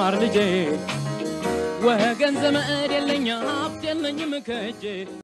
ተማር ልጄ ወገን ዘመድ የለኝ ሀብት የለኝም ከእጄ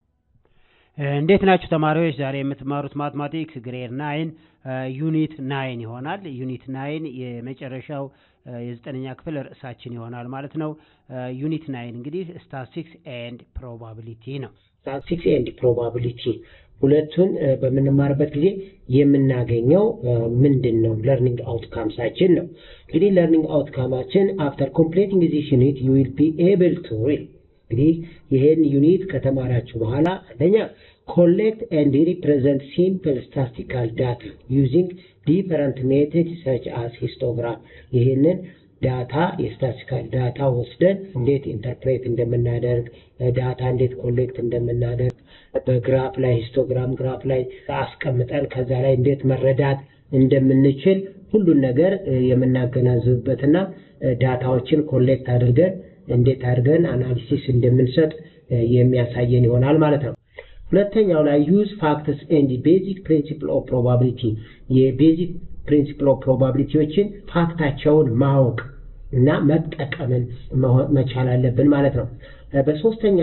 እንዴት ናችሁ ተማሪዎች? ዛሬ የምትማሩት ማትማቲክስ ግሬድ ናይን ዩኒት ናይን ይሆናል። ዩኒት ናይን የመጨረሻው የዘጠነኛ ክፍል ርዕሳችን ይሆናል ማለት ነው። ዩኒት ናይን እንግዲህ ስታቲስቲክስ ኤንድ ፕሮባቢሊቲ ነው። ስታቲስቲክስ ኤንድ ፕሮባቢሊቲ ሁለቱን በምንማርበት ጊዜ የምናገኘው ምንድን ነው? ለርኒንግ አውትካምሳችን ነው። እንግዲህ ለርኒንግ አውትካማችን አፍተር ኮምፕሌቲንግ ዚስ ዩኒት ዩ ዊል ቢ ኤብል ቱ ሪድ እንግዲህ ይህን ዩኒት ከተማራችሁ በኋላ አንደኛ ኮሌክት ኤንድ ሪፕሬዘንት ሲምፕል ስታቲስቲካል ዳታ ዩዚንግ ዲፈረንት ሜቶድ ሰች አስ ሂስቶግራም ይህንን ዳታ የስታቲስቲካል ዳታ ወስደን እንዴት ኢንተርፕሬት እንደምናደርግ ዳታ እንዴት ኮሌክት እንደምናደርግ በግራፍ ላይ ሂስቶግራም ግራፍ ላይ አስቀምጠን ከዛ ላይ እንዴት መረዳት እንደምንችል ሁሉን ነገር የምናገናዝብበትና ዳታዎችን ኮሌክት አድርገን እንዴት አድርገን አናሊሲስ እንደምንሰጥ የሚያሳየን ይሆናል ማለት ነው። ሁለተኛው ላይ ዩዝ ፋክትስ ኤንድ ቤዚክ ፕሪንሲፕል ኦፍ ፕሮባቢሊቲ የቤዚክ ፕሪንሲፕል ኦፍ ፕሮባቢሊቲዎችን ፋክታቸውን ማወቅ እና መጠቀምን መቻል አለብን ማለት ነው። በሶስተኛ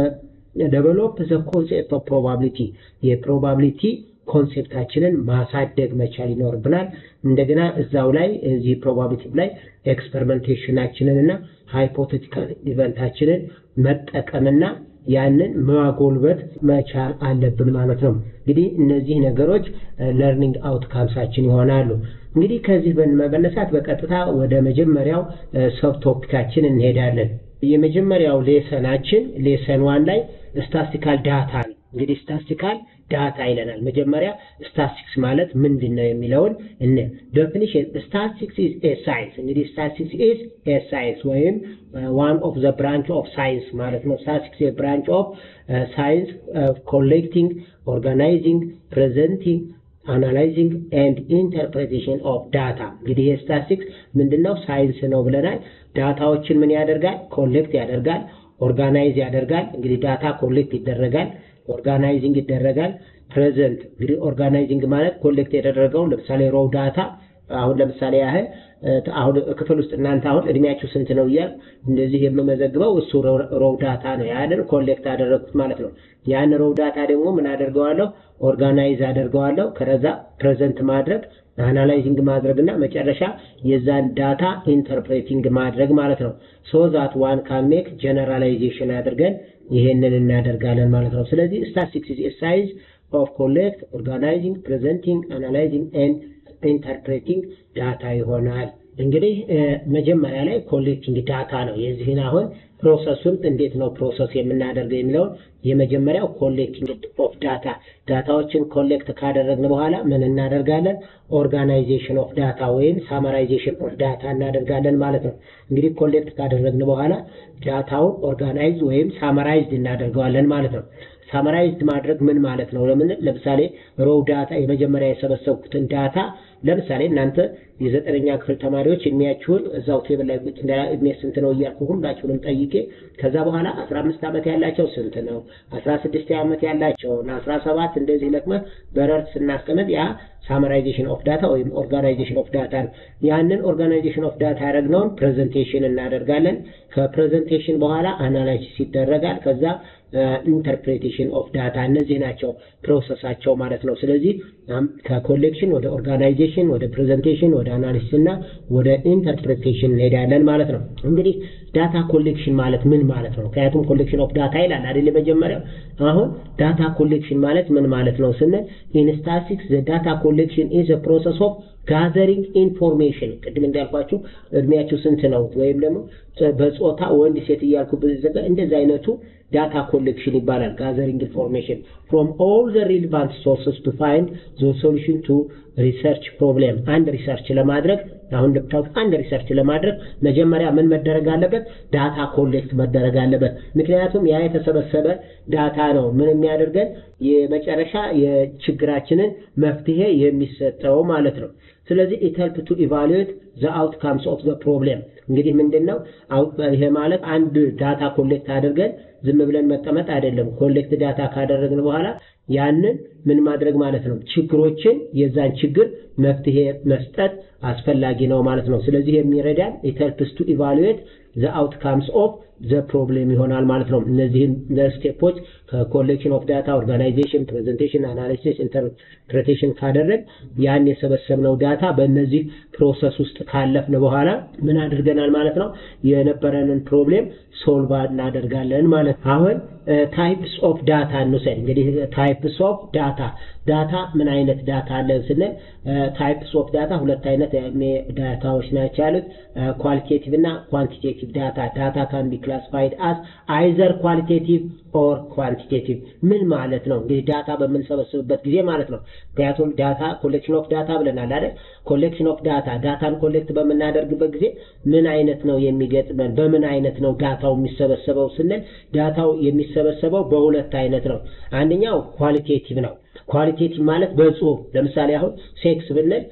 ደቨሎፕ ዘ ኮንሴፕት ኦፍ ፕሮባቢሊቲ የፕሮባቢሊቲ ኮንሴፕታችንን ማሳደግ መቻል ይኖርብናል። እንደገና እዛው ላይ እዚህ ፕሮባቢሊቲ ላይ ኤክስፐሪመንቴሽናችንን እና ሃይፖቴቲካል ኢቨንታችንን መጠቀምና ያንን ማጎልበት መቻል አለብን ማለት ነው። እንግዲህ እነዚህ ነገሮች ለርኒንግ አውትካምሳችን ይሆናሉ። እንግዲህ ከዚህ በመነሳት በቀጥታ ወደ መጀመሪያው ሰብ ቶፒካችን እንሄዳለን። የመጀመሪያው ሌሰናችን ሌሰን ዋን ላይ ስታስቲካል ዳታ ነው። እንግዲህ ስታስቲካል ዳታ ይለናል። መጀመሪያ ስታቲስቲክስ ማለት ምንድን ነው የሚለውን እነ ዴፊኒሽን ስታቲስቲክስ ኢዝ ኤ ሳይንስ። እንግዲህ ስታቲስቲክስ ኢዝ ኤ ሳይንስ ወይም ዋን ኦፍ ዘ ብራንች ኦፍ ሳይንስ ማለት ነው። ስታቲስቲክስ ኤ ብራንች ኦፍ ሳይንስ ኮሌክቲንግ፣ ኦርጋናይዚንግ፣ ፕሬዘንቲንግ አናላይዚንግ ኤንድ ኢንተርፕሬቴሽን ኦፍ ዳታ። እንግዲህ የስታቲስቲክስ ምንድነው? ሳይንስ ነው ብለናል። ዳታዎችን ምን ያደርጋል? ኮሌክት ያደርጋል፣ ኦርጋናይዝ ያደርጋል። እንግዲህ ዳታ ኮሌክት ይደረጋል ኦርጋናይዚንግ ይደረጋል። ፕሬዘንት እንግዲህ ኦርጋናይዚንግ ማለት ኮሌክት የተደረገው ለምሳሌ ሮው ዳታ አሁን ለምሳሌ ያህል አሁን ክፍል ውስጥ እናንተ አሁን እድሜያችሁ ስንት ነው እያል እንደዚህ የምመዘግበው እሱ ሮው ዳታ ነው። ያንን ኮሌክት አደረግኩት ማለት ነው። ያን ሮው ዳታ ደግሞ ምን አደርገዋለሁ? ኦርጋናይዝ አደርገዋለሁ። ከዛ ፕሬዘንት ማድረግ አናላይዚንግ ማድረግ እና መጨረሻ የዛን ዳታ ኢንተርፕሬቲንግ ማድረግ ማለት ነው። ሶ ዛት ዋን ካን ሜክ ጀነራላይዜሽን አድርገን ይሄንን እናደርጋለን ማለት ነው። ስለዚህ ስታቲስቲክስ ኢዝ ሳይንስ ኦፍ ኮሌክት ኦርጋናይዚንግ ፕሬዘንቲንግ አናላይዚንግ ኤንድ ኢንተርፕሬቲንግ ዳታ ይሆናል። እንግዲህ መጀመሪያ ላይ ኮሌክቲንግ ዳታ ነው። የዚህን አሁን ፕሮሰሱን እንዴት ነው ፕሮሰስ የምናደርገው የሚለውን የመጀመሪያው ኮሌክቲንግ ኦፍ ዳታ ዳታዎችን ኮሌክት ካደረግን በኋላ ምን እናደርጋለን? ኦርጋናይዜሽን ኦፍ ዳታ ወይም ሳመራይዜሽን ኦፍ ዳታ እናደርጋለን ማለት ነው። እንግዲህ ኮሌክት ካደረግን በኋላ ዳታውን ኦርጋናይዝ ወይም ሳመራይዝድ እናደርገዋለን ማለት ነው። ሳመራይዝድ ማድረግ ምን ማለት ነው? ለምን ለምሳሌ ሮው ዳታ የመጀመሪያ የሰበሰብኩትን ዳታ ለምሳሌ እናንተ የዘጠነኛ ክፍል ተማሪዎች እድሜያችሁን እዛው ቴብል ላይ ቁጭ እንዳ እድሜ ስንት ነው እያልኩ ሁላችሁንም ጠይቄ ከዛ በኋላ አስራ አምስት ዓመት ያላቸው ስንት ነው አስራ ስድስት ዓመት ያላቸውን አስራ ሰባት እንደዚህ ለቅመ በረርት ስናስቀምጥ ያ ሳመራይዜሽን ኦፍ ዳታ ወይም ኦርጋናይዜሽን ኦፍ ዳታ ነው። ያንን ኦርጋናይዜሽን ኦፍ ዳታ ያደረግነውን ፕሬዘንቴሽን እናደርጋለን። ከፕሬዘንቴሽን በኋላ አናላይሲስ ይደረጋል። ከዛ ኢንተርፕሬቴሽን ኦፍ ዳታ እነዚህ ናቸው ፕሮሰሳቸው ማለት ነው። ስለዚህ ከኮሌክሽን ወደ ኦርጋናይዜሽን፣ ወደ ፕሬዘንቴሽን፣ ወደ አናሊሲስ እና ወደ ኢንተርፕሬቴሽን እንሄዳለን ማለት ነው። እንግዲህ ዳታ ኮሌክሽን ማለት ምን ማለት ነው? ምክንያቱም ኮሌክሽን ኦፍ ዳታ ይላል አይደል? መጀመሪያው አሁን ዳታ ኮሌክሽን ማለት ምን ማለት ነው ስንል ኢን ስታቲስቲክስ ዘ ዳታ ኮሌክሽን ኢዝ አ ፕሮሰስ ኦፍ ጋዘሪንግ ኢንፎርሜሽን ቅድም እንዳልኳችሁ እድሜያችሁ ስንት ነው ወይም ደግሞ በጾታ ወንድ ሴት እያልኩ ብዘጋ እንደዚህ አይነቱ ዳታ ኮሌክሽን ይባላል። ጋዘሪንግ ኢንፎርሜሽን ፍሮም ኦል ዘ ሪሊቫንት ሶርስስ ቱ ፋይንድ ዘ ሶሉሽን ቱ ሪሰርች ፕሮብሌም። አንድ ሪሰርች ለማድረግ አሁን እንደምታውቁት አንድ ሪሰርች ለማድረግ መጀመሪያ ምን መደረግ አለበት? ዳታ ኮሌክት መደረግ አለበት። ምክንያቱም ያ የተሰበሰበ ዳታ ነው ምን የሚያደርገን የመጨረሻ የችግራችንን መፍትሄ የሚሰጠው ማለት ነው። ስለዚህ ኢት ሄልፕ ቱ ኢቫሉዌት ዘ አውትካምስ ኦፍ ዘ ፕሮብሌም። እንግዲህ ምንድን ነው ይሄ ማለት አንድ ዳታ ኮሌክት አድርገን ዝም ብለን መቀመጥ አይደለም። ኮሌክት ዳታ ካደረግን በኋላ ያንን ምን ማድረግ ማለት ነው? ችግሮችን የዛን ችግር መፍትሄ መስጠት አስፈላጊ ነው ማለት ነው። ስለዚህ የሚረዳን ኢት ሄልፕስ ቱ ኢቫሉዌት ዘ አውትካምስ ኦፍ ዘ ፕሮብሌም ይሆናል ማለት ነው። እነዚህን ስቴፖች ከኮሌክሽን ኦፍ ዳታ፣ ኦርጋናይዜሽን፣ ፕሬዘንቴሽን፣ አናሊሲስ፣ ኢንተርፕሬቴሽን ካደረግ ያን የሰበሰብነው ዳታ በእነዚህ ፕሮሰስ ውስጥ ካለፍን በኋላ ምን አድርገናል ማለት ነው? የነበረንን ፕሮብሌም ሶልቭ እናደርጋለን ማለት ነው። አሁን ታይፕስ ኦፍ ዳታ እንውሰድ። እንግዲህ ታይፕስ ኦፍ ዳታ ዳታ ምን አይነት ዳታ አለን ስንል ታይፕስ ኦፍ ዳታ ሁለት አይነት ዳታዎች ናቸው ያሉት ኳሊቴቲቭ እና ኳንቲቴቲቭ ዳታ ዳታ ካን ቢ ክላሲፋይድ አስ አይዘር ኳሊቴቲቭ ኦር ኳንቲቴቲቭ ምን ማለት ነው? እንግዲህ ዳታ በምንሰበስብበት ጊዜ ማለት ነው። ምክንያቱም ዳታ ኮሌክሽን ኦፍ ዳታ ብለናል አይደል? ኮሌክሽን ኦፍ ዳታ ዳታን ኮሌክት በምናደርግበት ጊዜ ምን አይነት ነው የሚገጥመን? በምን አይነት ነው ዳታው የሚሰበሰበው ስንል ዳታው የሚሰበሰበው በሁለት አይነት ነው። አንደኛው ኳሊቴቲቭ ነው። ኳሊቴቲቭ ማለት በጽሁፍ ለምሳሌ አሁን ሴክስ ብንል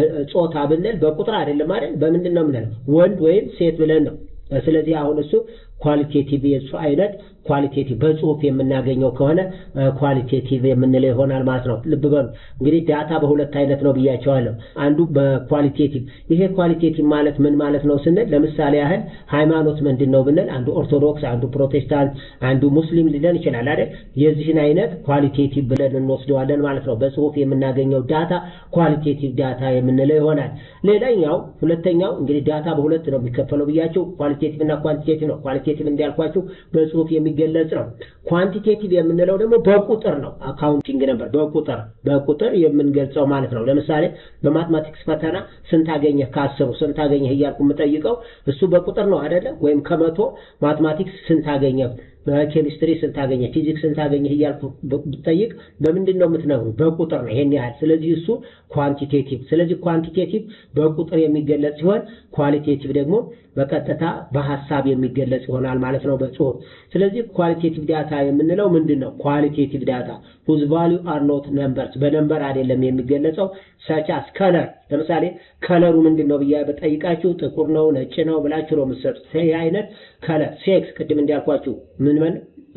ጾታ ብንል በቁጥር አይደለም አይደል? በምንድን ነው የምንለው? ወንድ ወይም ሴት ብለን ነው። ስለዚህ አሁን እሱ ኳሊቴቲቭ የሱ አይነት ኳሊቴቲቭ በጽሁፍ የምናገኘው ከሆነ ኳሊቴቲቭ የምንለው ይሆናል ማለት ነው። ልብ በሉ እንግዲህ ዳታ በሁለት አይነት ነው ብያቸዋለሁ። አንዱ በኳሊቴቲቭ ይሄ ኳሊቴቲቭ ማለት ምን ማለት ነው ስንል ለምሳሌ ያህል ሃይማኖት ምንድን ነው ብንል አንዱ ኦርቶዶክስ፣ አንዱ ፕሮቴስታንት፣ አንዱ ሙስሊም ሊለን ይችላል አይደል? የዚህን አይነት ኳሊቴቲቭ ብለን እንወስደዋለን ማለት ነው። በጽሁፍ የምናገኘው ዳታ ኳሊቴቲቭ ዳታ የምንለው ይሆናል። ሌላኛው ሁለተኛው እንግዲህ ዳታ በሁለት ነው የሚከፈለው ብያቸው ኳሊቴቲቭ እና ኳንቲቴቲቭ ነው። ኳሊቴቲቭ እንዲያልኳችሁ በጽሁፍ የሚገለጽ ነው። ኳንቲቴቲቭ የምንለው ደግሞ በቁጥር ነው። አካውንቲንግ ነበር በቁጥር በቁጥር የምንገልጸው ማለት ነው። ለምሳሌ በማትማቲክስ ፈተና ስንት አገኘህ ከአስሩ ስንት አገኘህ እያልኩ የምጠይቀው እሱ በቁጥር ነው አይደለ? ወይም ከመቶ ማትማቲክስ ስንት አገኘህ ኬሚስትሪ ስንት አገኘ፣ ፊዚክስ ስንት አገኘህ እያልኩ ብጠይቅ በምንድን ነው የምትነግሩ? በቁጥር ነው ይሄን ያህል። ስለዚህ እሱ ኳንቲቴቲቭ። ስለዚህ ኳንቲቴቲቭ በቁጥር የሚገለጽ ሲሆን ኳሊቴቲቭ ደግሞ በቀጥታ በሀሳብ የሚገለጽ ይሆናል ማለት ነው በጽሁፍ። ስለዚህ ኳሊቴቲቭ ዳታ የምንለው ምንድን ነው? ኳሊቴቲቭ ዳታ ሁዝ ቫሊዩ አር ኖት ነምበርስ፣ በነምበር አይደለም የሚገለጸው። ሰቻስ ከለር፣ ለምሳሌ ከለሩ ምንድን ነው ብያ በጠይቃችሁ ጥቁር ነው ነጭ ነው ብላችሁ ነው የምትሰጡት። ይህ አይነት ከለር። ሴክስ ቅድም እንዳልኳችሁ ምን ምን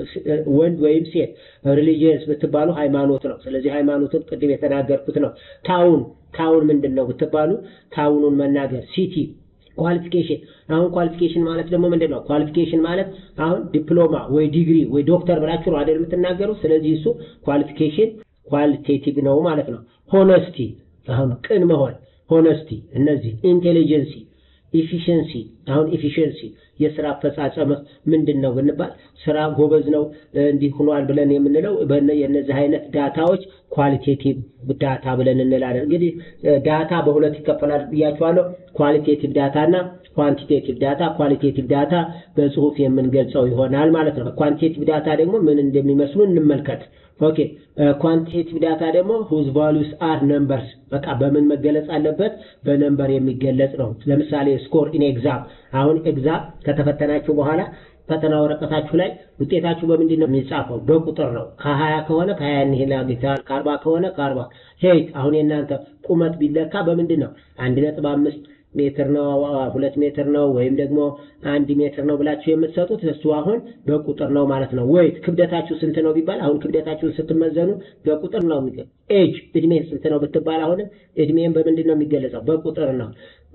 ወንድ ወይም ሴት ሪሊጂየንስ ብትባሉ ሃይማኖት ነው። ስለዚህ ሃይማኖትን ቅድም የተናገርኩት ነው። ታውን ታውን ምንድን ነው ብትባሉ ታውኑን መናገር። ሲቲ ኳሊፊኬሽን አሁን ኳሊፊኬሽን ማለት ደግሞ ምንድን ነው? ኳሊፊኬሽን ማለት አሁን ዲፕሎማ ወይ ዲግሪ ወይ ዶክተር ብላችሁ ነው አይደል የምትናገሩ። ስለዚህ እሱ ኳሊፊኬሽን ኳሊቴቲቭ ነው ማለት ነው። ሆነስቲ አሁን ቅን መሆን ሆነስቲ፣ እነዚህ ኢንቴሊጀንሲ ኢፊሽንሲ አሁን ኢፊሽንሲ የስራ አፈጻጸም ምንድን ነው ብንባል ስራ ጎበዝ ነው እንዲህ ሆኗል ብለን የምንለው የነዚህ አይነት ዳታዎች ኳሊቴቲቭ ዳታ ብለን እንላለን። እንግዲህ ዳታ በሁለት ይከፈላል ብያቸዋለሁ። ኳሊቴቲቭ ዳታ እና ኳንቲቴቲቭ ዳታ። ኳሊቴቲቭ ዳታ በጽሁፍ የምንገልጸው ይሆናል ማለት ነው። ኳንቲቴቲቭ ዳታ ደግሞ ምን እንደሚመስሉ እንመልከት። ኦኬ ኳንቲቴቲቭ ዳታ ደግሞ ሁዝ ቫሉስ አር ነምበርስ፣ በቃ በምን መገለጽ አለበት? በነምበር የሚገለጽ ነው። ለምሳሌ ስኮር ኢን ኤግዛም። አሁን ኤግዛም ከተፈተናችሁ በኋላ ፈተና ወረቀታችሁ ላይ ውጤታችሁ በምንድን ነው የሚጻፈው? በቁጥር ነው። ከሀያ ከሆነ ከሀያ ያህል አግኝተሃል፣ ከአርባ ከሆነ ከአርባ ሄይት አሁን የእናንተ ቁመት ቢለካ በምንድን ነው? አንድ ነጥብ አምስት ሜትር ነው፣ ሁለት ሜትር ነው፣ ወይም ደግሞ አንድ ሜትር ነው ብላችሁ የምትሰጡት እሱ አሁን በቁጥር ነው ማለት ነው። ወይት ክብደታችሁ ስንት ነው ቢባል አሁን ክብደታችሁን ስትመዘኑ በቁጥር ነው የሚገ ኤጅ እድሜ ስንት ነው ብትባል አሁንም እድሜን በምንድን ነው የሚገለጸው? በቁጥር ነው።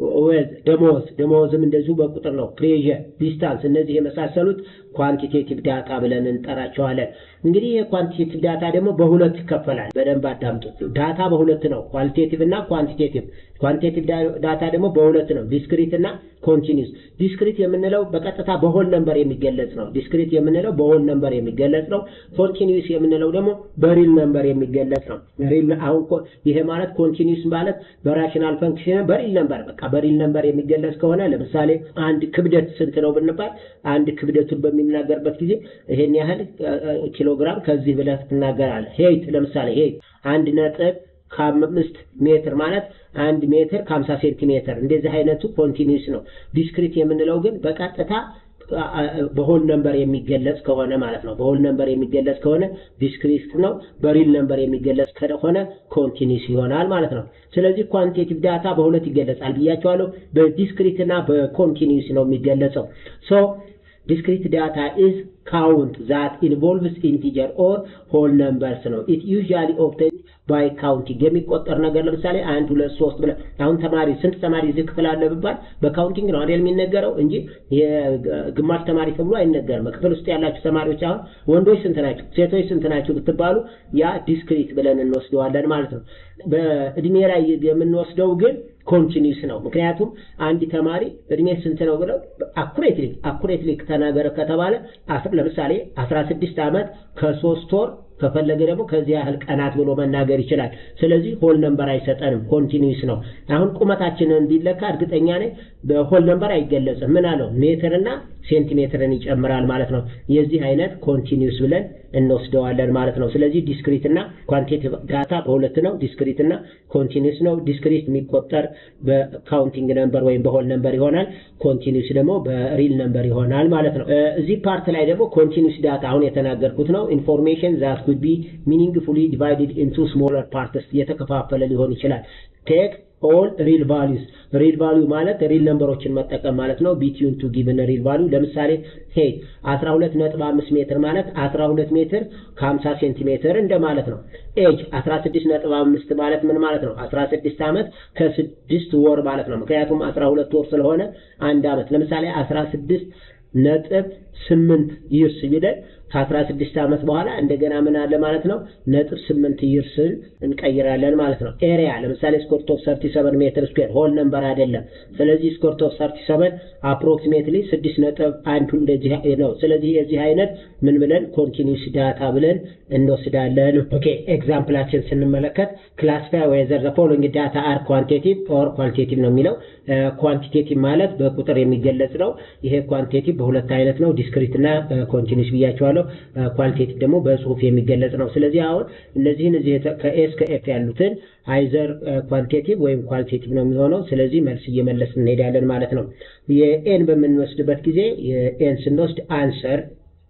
ወዝ ደሞዝ ደሞዝም እንደዚሁ በቁጥር ነው። ፕሬዠር፣ ዲስታንስ እነዚህ የመሳሰሉት ኳንቲቴቲቭ ዳታ ብለን እንጠራቸዋለን። እንግዲህ የኳንቲቴቲቭ ዳታ ደግሞ በሁለት ይከፈላል። በደንብ አዳምጡት። ዳታ በሁለት ነው፣ ኳሊቴቲቭ እና ኳንቲቴቲቭ። ኳንቲቴቲቭ ዳታ ደግሞ በሁለት ነው፣ ዲስክሪት እና ኮንቲኒውስ። ዲስክሪት የምንለው በቀጥታ በሆል ነምበር የሚገለጽ ነው። ዲስክሪት የምንለው በሆል ነምበር የሚገለጽ ነው። ኮንቲኒውስ የምንለው ደግሞ በሪል ነምበር የሚገለጽ ነው። ሪል አሁን ይሄ ማለት ኮንቲኒውስ ማለት በራሽናል ፈንክሽን በሪል ነምበር በቃ በሪል ነምበር የሚገለጽ ከሆነ ለምሳሌ አንድ ክብደት ስንት ነው ብንባል አንድ ክብደቱን በሚናገርበት ጊዜ ይሄን ያህል ኪሎግራም ከዚህ ብለህ ትናገራለህ። ሄይት ለምሳሌ ሄይት አንድ ነጥብ ከአምስት ሜትር ማለት አንድ ሜትር ከሀምሳ ሴንቲሜትር እንደዚህ አይነቱ ኮንቲኒውስ ነው። ዲስክሪት የምንለው ግን በቀጥታ በሆል ነምበር የሚገለጽ ከሆነ ማለት ነው። በሆል ነምበር የሚገለጽ ከሆነ ዲስክሪት ነው። በሪል ነምበር የሚገለጽ ከሆነ ኮንቲኒስ ይሆናል ማለት ነው። ስለዚህ ኳንቲቴቲቭ ዳታ በሁለት ይገለጻል ብያቸዋለሁ። በዲስክሪት እና በኮንቲኒስ ነው የሚገለጸው። ሶ ዲስክሪት ዳታ ኢዝ ካውንት ዛት ኢንቮልቭስ ኢንቲጀር ኦር ሆል ነምበርስ ነው። ኢት ዩዥዋሊ ኦብቴን ባይ ካውንቲንግ የሚቆጠር ነገር ለምሳሌ አንድ ሁለት ሶስት ብለህ አሁን ተማሪ ስንት ተማሪ እዚህ ክፍል አለ ብባል በካውንቲንግ ነው አይደል የሚነገረው እንጂ ግማሽ ተማሪ ተብሎ አይነገርም። ክፍል ውስጥ ያላችሁ ተማሪዎች አሁን ወንዶች ስንት ናቸው፣ ሴቶች ስንት ናቸው ብትባሉ ያ ዲስክሪት ብለን እንወስደዋለን ማለት ነው። በእድሜ ላይ የምንወስደው ግን ኮንቲኒስ ነው። ምክንያቱም አንድ ተማሪ እድሜ ስንት ነው ብለው አኩሬትሊ አኩሬትሊ ተናገረ ከተባለ ለምሳሌ 16 ዓመት ከሶስት ወር ከፈለገ ደግሞ ከዚህ ያህል ቀናት ብሎ መናገር ይችላል። ስለዚህ ሆል ነምበር አይሰጠንም፣ ኮንቲኒስ ነው። አሁን ቁመታችንን ቢለካ እርግጠኛ ነኝ በሆል ነምበር አይገለጽም። ምን አለው ሜትርና ሴንቲሜትርን ይጨምራል ማለት ነው። የዚህ አይነት ኮንቲኒስ ብለን እንወስደዋለን ማለት ነው። ስለዚህ ዲስክሪት እና ኳንቲቲቭ ዳታ በሁለት ነው። ዲስክሪት እና ኮንቲኒስ ነው። ዲስክሪት የሚቆጠር በካውንቲንግ ነምበር ወይም በሆል ነምበር ይሆናል። ኮንቲኒስ ደግሞ በሪል ነምበር ይሆናል ማለት ነው። እዚህ ፓርት ላይ ደግሞ ኮንቲኒስ ዳታ አሁን የተናገርኩት ነው። ኢንፎርሜሽን ዛት ኩድ ቢ ሚኒንግፉሊ ዲቫይድድ ኢንቱ ስሞለር ፓርትስ የተከፋፈለ ሊሆን ይችላል። ቴክ ኦል ሪል ቫሉስ ሪል ቫሉ ማለት ሪል ነምበሮችን መጠቀም ማለት ነው። ቢትዊን ቱ ጊቭን ሪል ቫሉ ለምሳሌ ሄይ 12.5 ሜትር ማለት 12 ሜትር ከ50 ሴንቲሜትር እንደማለት ነው። ኤጅ 16.5 ማለት ምን ማለት ነው? 16 ዓመት ከስድስት ወር ማለት ነው። ምክንያቱም 12 ወር ስለሆነ አንድ ዓመት ለምሳሌ 16 ነጥብ ስምንት ይርስ ቢለን ከ16 ዓመት በኋላ እንደገና ምን አለ ማለት ነው ነጥብ ስምንት ይርስን እንቀይራለን ማለት ነው። ኤሪያ ለምሳሌ ስኮርት ኦፍ 37 ሜትር ስኩዌር ሆል ነምበር አይደለም። ስለዚህ ስኮርት ኦፍ 37 አፕሮክሲሜትሊ 6 ነጥብ አንዱ እንደዚህ ነው። ስለዚህ የዚህ አይነት ምን ብለን ኮንቲኒውስ ዳታ ብለን እንወስዳለን። ኦኬ ኤግዛምፕላችን ስንመለከት ክላሲፋይ ዌዘር ዘ ፎሎዊንግ ዳታ አር ኳንቲቲቭ ኦር ኳሊቴቲቭ ነው የሚለው። ኳንቲቴቲቭ ማለት በቁጥር የሚገለጽ ነው። ይሄ ኳንቲቴቲቭ በሁለት አይነት ነው፣ ዲስክሪት እና ኮንቲኒውስ ብያቸዋለሁ። ኳሊቴቲቭ ደግሞ በጽሁፍ የሚገለጽ ነው። ስለዚህ አሁን እነዚህን እዚህ ከኤስ ከኤፍ ያሉትን አይዘር ኳንቲቲቭ ወይም ኳሊቴቲቭ ነው የሚሆነው። ስለዚህ መልስ እየመለስ እንሄዳለን ማለት ነው። የኤን በምንወስድበት ጊዜ የኤን ስንወስድ አንሰር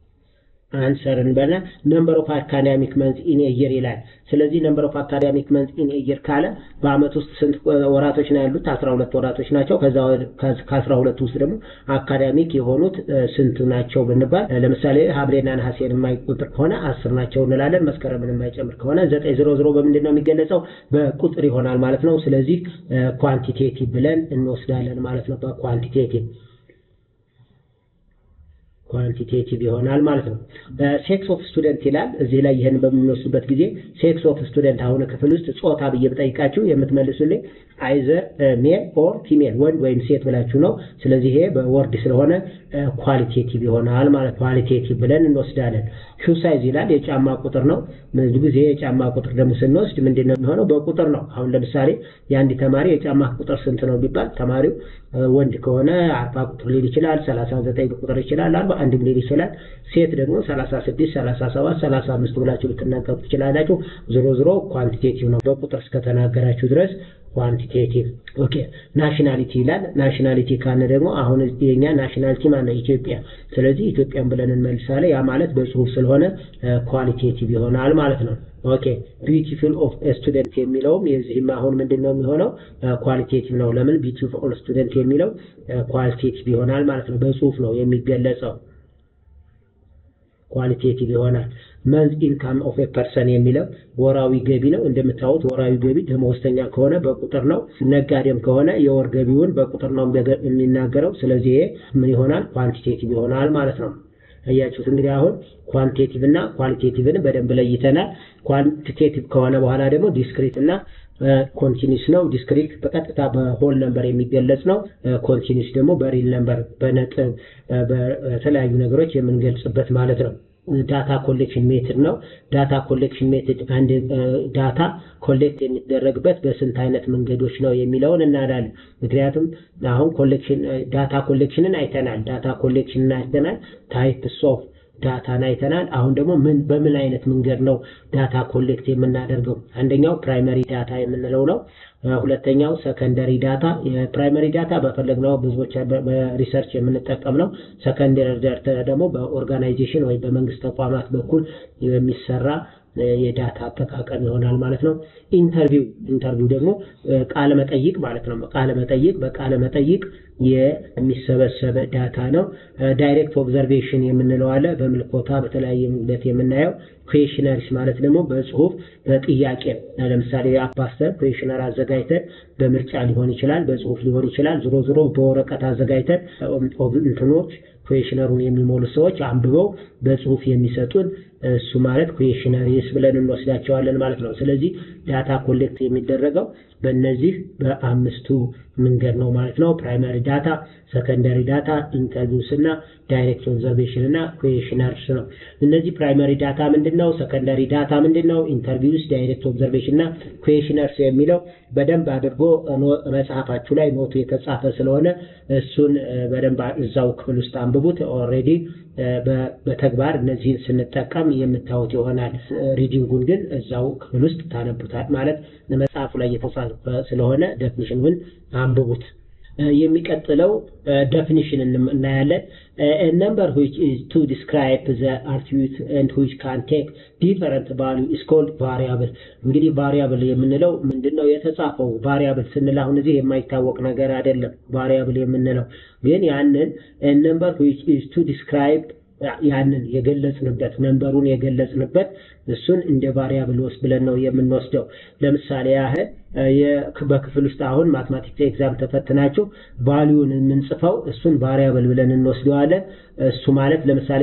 አንሰር እንበልና ነምበር ኦፍ አካዳሚክ መንዝ ኢን ኤየር ይላል። ስለዚህ ነምበር ኦፍ አካዳሚክ መንዝ ኢን ኤየር ካለ በአመት ውስጥ ስንት ወራቶች ነው ያሉት? አስራ ሁለት ወራቶች ናቸው። ከዛ ከአስራ ሁለት ውስጥ ደግሞ አካዳሚክ የሆኑት ስንት ናቸው ብንባል ለምሳሌ ሐምሌና ነሐሴን የማይቆጥር ከሆነ አስር ናቸው እንላለን። መስከረምን የማይጨምር ከሆነ ዘጠኝ ዜሮ ዜሮ በምንድን ነው የሚገለጸው? በቁጥር ይሆናል ማለት ነው። ስለዚህ ኳንቲቴቲቭ ብለን እንወስዳለን ማለት ነው። በኳንቲቴቲቭ ኳንቲቴቲቭ ይሆናል ማለት ነው። ሴክስ ኦፍ ስቱደንት ይላል እዚህ ላይ ይህን በምንወስድበት ጊዜ ሴክስ ኦፍ ስቱደንት አሁን ክፍል ውስጥ ጾታ ብዬ ብጠይቃችሁ የምትመልሱልኝ አይዘር ሜል ኦር ፊሜል ወንድ ወይም ሴት ብላችሁ ነው። ስለዚህ ይሄ በወርድ ስለሆነ ኳሊቴቲቭ ይሆናል ማለት ኳሊቴቲቭ ብለን እንወስዳለን። ሹ ሳይዝ ይላል የጫማ ቁጥር ነው። ብዙ ጊዜ የጫማ ቁጥር ደግሞ ስንወስድ ምንድን ነው የሚሆነው? በቁጥር ነው። አሁን ለምሳሌ የአንድ ተማሪ የጫማ ቁጥር ስንት ነው ቢባል ተማሪው ወንድ ከሆነ አርባ ቁጥር ሊል ይችላል፣ ሰላሳ ዘጠኝ ቁጥር ይችላል፣ አርባ አንድም ሊል ይችላል። ሴት ደግሞ ሰላሳ ስድስት ሰላሳ ሰባት ሰላሳ አምስት ብላችሁ ልትናገሩ ትችላላችሁ። ዞሮ ዞሮ ኳንቲቴቲቭ ነው በቁጥር እስከተናገራችሁ ድረስ ኳንቲቴቲቭ። ኦኬ ናሽናሊቲ ይላል። ናሽናሊቲ ካለ ደግሞ አሁን የኛ ናሽናሊቲ ማነው? ኢትዮጵያ። ስለዚህ ኢትዮጵያን ብለን እንመልሳለን። ያ ማለት በጽሁፍ ስለሆነ ኳሊቴቲቭ ይሆናል ማለት ነው። ኦኬ ቢዩቲፉል ኦፍ ስቱደንት የሚለውም የዚህም አሁን ምንድን ነው የሚሆነው? ኳሊቴቲቭ ነው። ለምን ቢዩቲፉል ስቱደንት የሚለው ኳሊቴቲቭ ይሆናል ማለት ነው። በጽሁፍ ነው የሚገለጸው። ኳሊቴቲቭ ይሆናል። መንዝ ኢንካም ኦፍ ኤ ፐርሰን የሚለው ወራዊ ገቢ ነው። እንደምታዩት ወራዊ ገቢ ደመወዝተኛ ከሆነ በቁጥር ነው። ነጋዴም ከሆነ የወር ገቢውን በቁጥር ነው የሚናገረው። ስለዚህ ይሄ ምን ይሆናል? ኳንቲቴቲቭ ይሆናል ማለት ነው። አያችሁት እንግዲህ አሁን ኳንቲቴቲቭ እና ኳሊቴቲቭን በደንብ ለይተናል። ኳንቲቴቲቭ ከሆነ በኋላ ደግሞ ዲስክሪት እና ኮንቲኒስ ነው። ዲስክሪት በቀጥታ በሆል ነምበር የሚገለጽ ነው። ኮንቲኒስ ደግሞ በሪል ነምበር በነጥብ በተለያዩ ነገሮች የምንገልጽበት ማለት ነው። ዳታ ኮሌክሽን ሜትድ ነው። ዳታ ኮሌክሽን ሜትድ አንድ ዳታ ኮሌክት የሚደረግበት በስንት አይነት መንገዶች ነው የሚለውን እናዳለን። ምክንያቱም አሁን ኮሌክሽን ዳታ ኮሌክሽንን አይተናል። ዳታ ኮሌክሽንን አይተናል። ታይፕስ ኦፍ ዳታን አይተናል። አሁን ደግሞ ምን በምን አይነት መንገድ ነው ዳታ ኮሌክት የምናደርገው? አንደኛው ፕራይመሪ ዳታ የምንለው ነው። ሁለተኛው ሰከንደሪ ዳታ። የፕራይመሪ ዳታ በፈለግነው ብዙዎች በሪሰርች የምንጠቀም ነው። ሰከንደሪ ዳታ ደግሞ በኦርጋናይዜሽን ወይም በመንግስት ተቋማት በኩል የሚሰራ የዳታ አጠቃቀም ይሆናል ማለት ነው። ኢንተርቪው ኢንተርቪው ደግሞ ቃለ መጠይቅ ማለት ነው። ቃለ መጠይቅ በቃለ መጠይቅ የሚሰበሰበ ዳታ ነው። ዳይሬክት ኦብዘርቬሽን የምንለው አለ። በምልኮታ በተለያየ ምክንያት የምናየው ኩዌሽነሪስ ማለት ደግሞ በጽሁፍ በጥያቄ ለምሳሌ አፓስተር ኩዌሽነር አዘጋጅተን በምርጫ ሊሆን ይችላል፣ በጽሁፍ ሊሆን ይችላል። ዝሮ ዝሮ በወረቀት አዘጋጅተን እንትኖች ኩዌሽነሩን የሚሞሉ ሰዎች አንብበው በጽሁፍ የሚሰጡን እሱ ማለት ኩዌሽነሪስ ብለን እንወስዳቸዋለን ማለት ነው። ስለዚህ ዳታ ኮሌክት የሚደረገው በእነዚህ በአምስቱ መንገድ ነው ማለት ነው። ፕራይመሪ ዳታ፣ ሰከንደሪ ዳታ፣ ኢንተርቪውስ እና ዳይሬክት ኦብዘርቬሽን እና ኩዌሽነርስ ነው። እነዚህ ፕራይመሪ ዳታ ምንድን ነው? ሰከንደሪ ዳታ ምንድን ነው? ኢንተርቪውስ፣ ዳይሬክት ኦብዘርቬሽን እና ኩዌሽነርስ የሚለው በደንብ አድርጎ መጽሐፋችሁ ላይ ኖቱ የተጻፈ ስለሆነ እሱን በደንብ እዛው ክፍል ውስጥ አንብቡት። ኦልሬዲ በተግባር እነዚህን ስንጠቀም የምታዩት ይሆናል። ሪዲንጉን ግን እዛው ክፍል ውስጥ ታነቡታል ማለት መጽሐፉ ላይ የተጻፈ ስለሆነ ዴፊኒሽኑን አንብቡት። የሚቀጥለው ዴፊኒሽን እናያለን። ነምበር ዊች ኢዝ ቱ ዲስክራይብ ዘ አትሪቢዩት ኤንድ ዊች ካን ቴክ ዲፈረንት ቫሉ ኢዝ ኮልድ ቫሪያብል። እንግዲህ ቫሪያብል የምንለው ምንድን ነው? የተጻፈው ቫሪያብል ስንል አሁን እዚህ የማይታወቅ ነገር አይደለም። ቫሪያብል የምንለው ግን ያንን ነምበር ዊች ኢዝ ቱ ዲስክራይብ ያንን የገለጽንበት ነንበሩን የገለጽንበት እሱን እንደ ቫሪያብል ወስድ ብለን ነው የምንወስደው። ለምሳሌ ያህል በክፍል ውስጥ አሁን ማትማቲክስ ኤግዛም ተፈትናችሁ ቫሊዩን የምንጽፈው እሱን ቫሪያብል ብለን እንወስደዋለን። እሱ ማለት ለምሳሌ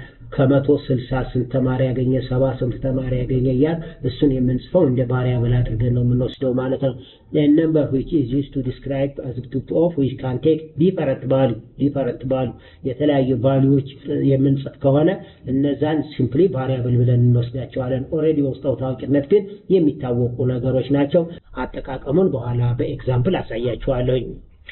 ከመቶ ስልሳ ስንት ተማሪ ያገኘ ሰባ ስንት ተማሪ ያገኘ እያል እሱን የምንጽፈው እንደ ቫሪያብል አድርገን ነው የምንወስደው ማለት ነው። ነምበር ዊች ኢዝ ዩዝድ ቱ ዲስክራይብ አዝ ግሩፕ ኦፍ ዊች ካን ቴክ ዲፈረንት ቫሉ ዲፈረንት ቫሉ የተለያዩ ቫሉዎች የምንጽፍ ከሆነ እነዛን ሲምፕሊ ቫሪያብል ብለን እንወስዳቸዋለን። ኦልሬዲ ውስጠው ታዋቂነት ግን የሚታወቁ ነገሮች ናቸው። አጠቃቀሙን በኋላ በኤግዛምፕል አሳያችኋለሁኝ።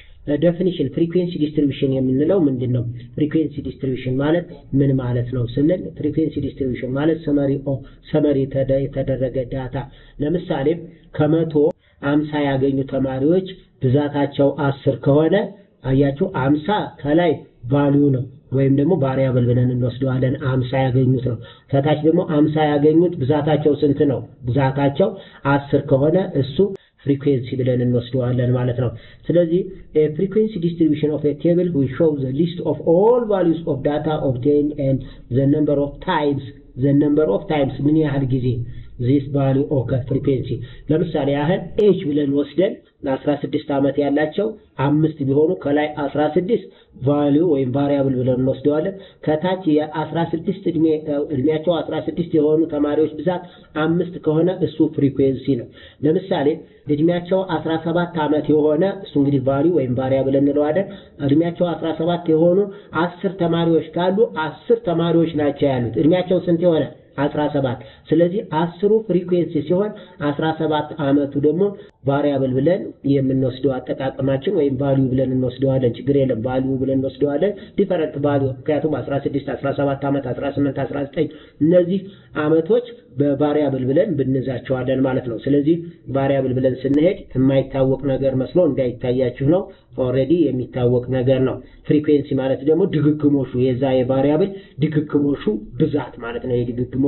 ዴፊኒሽን ፍሪኩዌንሲ ዲስትሪቢሽን የምንለው ምንድን ነው? ፍሪኩዌንሲ ዲስትሪቢሽን ማለት ምን ማለት ነው ስንል ፍሪኩዌንሲ ዲስትሪቢሽን ማለት ሰመሪ ሰመሪ የተደረገ ዳታ ለምሳሌ ከመቶ አምሳ ያገኙ ተማሪዎች ብዛታቸው አስር ከሆነ አያችሁ አምሳ ከላይ ቫሊዩ ነው ወይም ደግሞ ቫሪያብል ብለን እንወስደዋለን። አምሳ ያገኙት ነው። ከታች ደግሞ አምሳ ያገኙት ብዛታቸው ስንት ነው? ብዛታቸው አስር ከሆነ እሱ ፍሪኩዌንሲ ብለን እንወስደዋለን ማለት ነው። ስለዚህ ፍሪኩዌንሲ ዲስትሪቢሽን ኦፍ ቴብል ዊ ሾው ዘ ሊስት ኦፍ ኦል ቫሉስ ኦፍ ዳታ ኦብቴን ኤንድ ዘ ነምበር ኦፍ ታይምስ ዘ ነምበር ኦፍ ታይምስ ምን ያህል ጊዜ ዚስ ቫሉ ኦከር ፍሪኩዌንሲ ለምሳሌ ያህል ኤጅ ብለን ወስደን ለአስራ ስድስት ዓመት ያላቸው አምስት ቢሆኑ ከላይ አስራ ስድስት ቫሊዩ ወይም ቫሪያብል ብለን እንወስደዋለን። ከታች የአስራ ስድስት እድሜያቸው አስራ ስድስት የሆኑ ተማሪዎች ብዛት አምስት ከሆነ እሱ ፍሪኩዌንሲ ነው። ለምሳሌ እድሜያቸው አስራ ሰባት ዓመት የሆነ እሱ እንግዲህ ቫሊዩ ወይም ቫሪያብል እንለዋለን። እድሜያቸው አስራ ሰባት የሆኑ አስር ተማሪዎች ካሉ አስር ተማሪዎች ናቸው ያሉት እድሜያቸው ስንት የሆነ አስራ ሰባት ስለዚህ አስሩ ፍሪኩዌንሲ ሲሆን አስራ ሰባት ዓመቱ ደግሞ ቫሪያብል ብለን የምንወስደው አጠቃቀማችን ወይም ቫሊዩ ብለን እንወስደዋለን። ችግር የለም ቫሊዩ ብለን እንወስደዋለን። ዲፈረንት ቫሊዩ ምክንያቱም 16 17 ዓመት 18 19 እነዚህ ዓመቶች በቫሪያብል ብለን ብንዛቸዋለን ማለት ነው። ስለዚህ ቫሪያብል ብለን ስንሄድ የማይታወቅ ነገር መስሎ እንዳይታያችሁ ነው። ኦልሬዲ የሚታወቅ ነገር ነው። ፍሪኩዌንሲ ማለት ደግሞ ድግግሞሹ የዛ የቫሪያብል ድግግሞሹ ብዛት ማለት ነው። የድግግሞሹ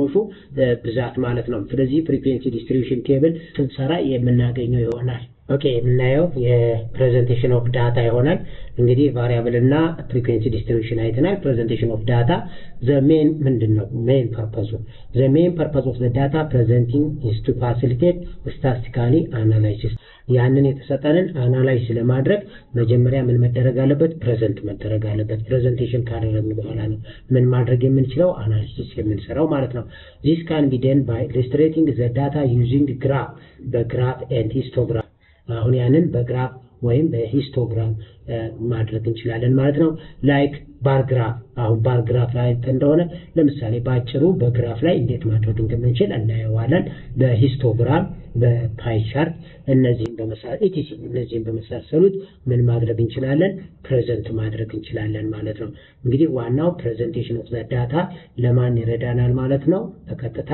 ብዛት ማለት ነው። ስለዚህ ፍሪኩዌንሲ ዲስትሪቢዩሽን ቴብል ስንሰራ የምናገኘው ይሆናል። ኦኬ የምናየው የፕሬዘንቴሽን ኦፍ ዳታ ይሆናል። እንግዲህ ቫሪያብል እና ፍሪኩዌንሲ ዲስትሪቢዩሽን አይተናል። ፕሬዘንቴሽን ኦፍ ዳታ ዘ ሜን ምንድን ነው? ሜን ፐርፐዙ ዘ ሜን ፐርፐዝ ኦፍ ዘ ዳታ ፕሬዘንቲንግ ኢዝ ቱ ፋሲሊቴት ስታቲስቲካሊ አናላይሲስ ያንን የተሰጠንን አናላይዝ ለማድረግ መጀመሪያ ምን መደረግ አለበት? ፕሬዘንት መደረግ አለበት። ፕሬዘንቴሽን ካደረግን በኋላ ነው ምን ማድረግ የምንችለው አናሊሲስ የምንሰራው ማለት ነው። ዚስ ካን ቢ ደን ባይ ኢሉስትሬቲንግ ዘ ዳታ ዩዚንግ ግራፍ በግራፍ ኤንድ ሂስቶግራም አሁን ያንን በግራፍ ወይም በሂስቶግራም ማድረግ እንችላለን ማለት ነው። ላይክ ባርግራፍ አሁን ባርግራፍ ላይ እንደሆነ ለምሳሌ በአጭሩ በግራፍ ላይ እንዴት ማድረግ እንደምንችል እናየዋለን። በሂስቶግራም በፓይ ቻርት እነዚህን በመሳሰሉት እነዚህን በመሳሰሉት ምን ማድረግ እንችላለን? ፕሬዘንት ማድረግ እንችላለን ማለት ነው። እንግዲህ ዋናው ፕሬዘንቴሽን ኦፍ ዳታ ለማን ይረዳናል ማለት ነው? በቀጥታ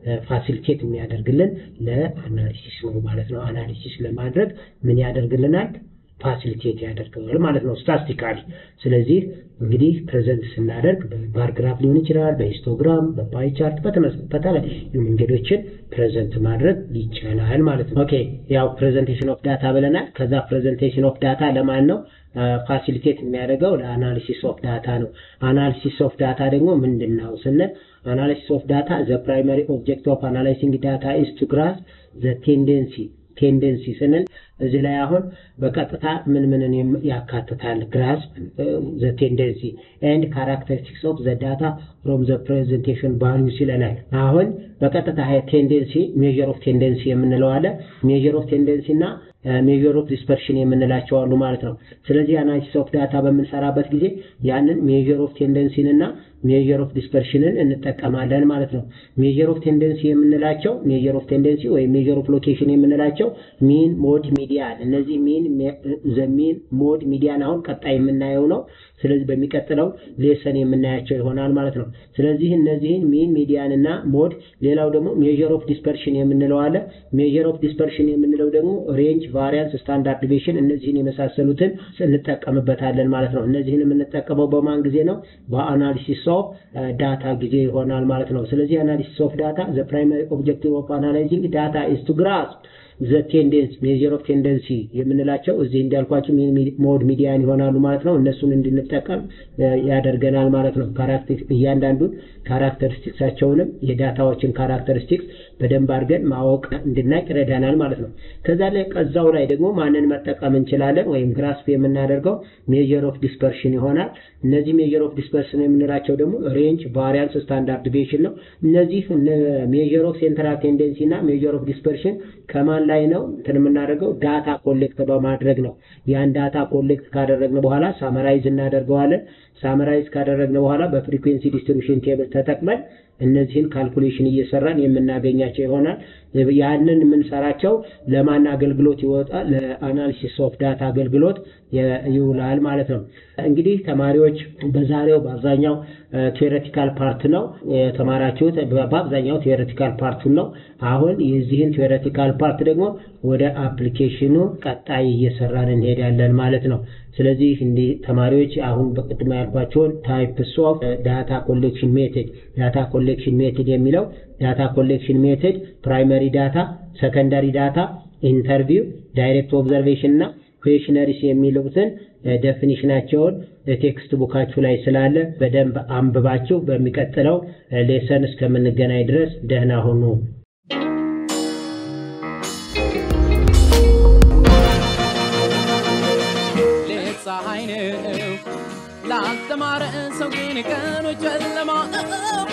ፋሲሊቴት የሚያደርግልን ለአናሊሲስ ነው ማለት ነው። አናሊሲስ ለማድረግ ምን ያደርግልናል? ፋሲሊቴት ያደርገዋል ማለት ነው ስታስቲካሊ። ስለዚህ እንግዲህ ፕሬዘንት ስናደርግ በባርግራፍ ሊሆን ይችላል፣ በሂስቶግራም፣ በፓይ ቻርት በተለያዩ መንገዶችን ፕሬዘንት ማድረግ ይቻላል ማለት ነው። ኦኬ ያው ፕሬዘንቴሽን ኦፍ ዳታ ብለናል። ከዛ ፕሬዘንቴሽን ኦፍ ዳታ ለማን ነው ፋሲሊቴት የሚያደርገው? ለአናሊሲስ ኦፍ ዳታ ነው። አናሊሲስ ኦፍ ዳታ ደግሞ ምንድን ነው ስንል አናሊሲስ ኦፍ ዳታ ዘ ፕራይመሪ ኦብጀክት ኦፍ አናላይሲንግ ዳታ ኢዝ ቱ ግራስ ዘ ቴንደንሲ ቴንደንሲ ስንል እዚህ ላይ አሁን በቀጥታ ምን ምንን ያካትታል? ግራስ ዘ ቴንደንሲ ኤንድ ካራክተሪስቲክስ ኦፍ ዘ ዳታ ፍሮም ዘ ፕሬዘንቴሽን ቫሉስ ይለናል። አሁን በቀጥታ ቴንደንሲ ሜዥር ኦፍ ቴንደንሲ የምንለው አለ። ሜዥር ኦፍ ቴንደንሲ እና ሜዥር ኦፍ ዲስፐርሽን የምንላቸው አሉ ማለት ነው። ስለዚህ አናሊሲስ ኦፍ ዳታ በምንሰራበት ጊዜ ያንን ሜዥር ኦፍ ቴንደንሲን እና ሜዥር ኦፍ ዲስፐርሽንን እንጠቀማለን ማለት ነው። ሜዥር ኦፍ ቴንደንሲ የምንላቸው ሜዥር ኦፍ ቴንደንሲ ወይም ሜዥር ኦፍ ሎኬሽን የምንላቸው ሚን፣ ሞድ፣ ሚዲያን እነዚህ ሚን ዘሚን ሞድ ሚዲያን አሁን ቀጣይ የምናየው ነው። ስለዚህ በሚቀጥለው ሌሰን የምናያቸው ይሆናል ማለት ነው። ስለዚህ እነዚህን ሚን ሚዲያን እና ሞድ፣ ሌላው ደግሞ ሜዥር ኦፍ ዲስፐርሽን የምንለው አለ። ሜዥር ኦፍ ዲስፐርሽን የምንለው ደግሞ ሬንጅ፣ ቫሪያንስ፣ ስታንዳርድ ዲቪሽን እነዚህን የመሳሰሉትን እንጠቀምበታለን ማለት ነው። እነዚህን የምንጠቀመው በማን ጊዜ ነው? በአናሊሲስ ኦፍ ዳታ ጊዜ ይሆናል ማለት ነው። ስለዚህ አናሊሲስ ኦፍ ዳታ ዘ ፕራይማሪ ኦብጀክቲቭ ኦፍ አናላይዚንግ ዳታ ኢዝ ቱ ግራስፕ ዘ ቴንደንስ ሜዥር ኦፍ ቴንደንሲ የምንላቸው እዚህ እንዳልኳቸው ሞድ ሚዲያን ይሆናሉ ማለት ነው። እነሱን እንድንጠቀም ያደርገናል ማለት ነው። ካራክተር እያንዳንዱን ካራክተሪስቲክሳቸውንም የዳታዎችን ካራክተሪስቲክስ በደንብ አድርገን ማወቅ እንድናቅ ይረዳናል ማለት ነው። ከዛ ላይ ከዛው ላይ ደግሞ ማንን መጠቀም እንችላለን ወይም ግራስፕ የምናደርገው ሜዥር ኦፍ ዲስፐርሽን ይሆናል። እነዚህ ሜዥር ኦፍ ዲስፐርሽን የምንላቸው ደግሞ ሬንጅ፣ ቫሪያንስ፣ ስታንዳርድ ዲቪዬሽን ነው። እነዚህ ሜዥር ኦፍ ሴንትራል ቴንደንሲ እና ሜዥር ኦፍ ዲስፐርሽን ከማን ላይ ነው እንትን የምናደርገው ዳታ ኮሌክት በማድረግ ነው። ያን ዳታ ኮሌክት ካደረግን በኋላ ሳመራይዝ እናደርገዋለን። ሳመራይዝ ካደረግን በኋላ በፍሪኩዌንሲ ዲስትሪቢዩሽን ቴብል ተጠቅመን እነዚህን ካልኩሌሽን እየሰራን የምናገኛቸው ይሆናል። ያንን የምንሰራቸው ለማን አገልግሎት ይወጣል? ለአናሊሲስ ኦፍ ዳታ አገልግሎት ይውላል ማለት ነው። እንግዲህ ተማሪዎች በዛሬው በአብዛኛው ቴዎሬቲካል ፓርት ነው የተማራችሁት። በአብዛኛው ቴዎሬቲካል ፓርቱን ነው። አሁን የዚህን ቴዎሬቲካል ፓርት ደግሞ ወደ አፕሊኬሽኑ ቀጣይ እየሰራን እንሄዳለን ማለት ነው። ስለዚህ እንዲህ ተማሪዎች አሁን በቅድመ ያልኳቸውን ታይፕስ ኦፍ ዳታ ኮሌክሽን ሜቶድ ዳታ ኮሌክሽን ሜቶድ የሚለው ዳታ ኮሌክሽን ሜቶድ ፕራይመሪ ዳታ፣ ሰከንዳሪ ዳታ፣ ኢንተርቪው፣ ዳይሬክት ኦብዘርቬሽን እና ኩዌሽነሪስ የሚሉትን ዴፊኒሽናቸውን ቴክስት ቡካችሁ ላይ ስላለ በደንብ አንብባችሁ በሚቀጥለው ሌሰን እስከምንገናኝ ድረስ ደህና ሁኑ። ሌት ፀሐይ ነው ላልተማረ ሰው ግን ቀኑ ጨለማ ነው።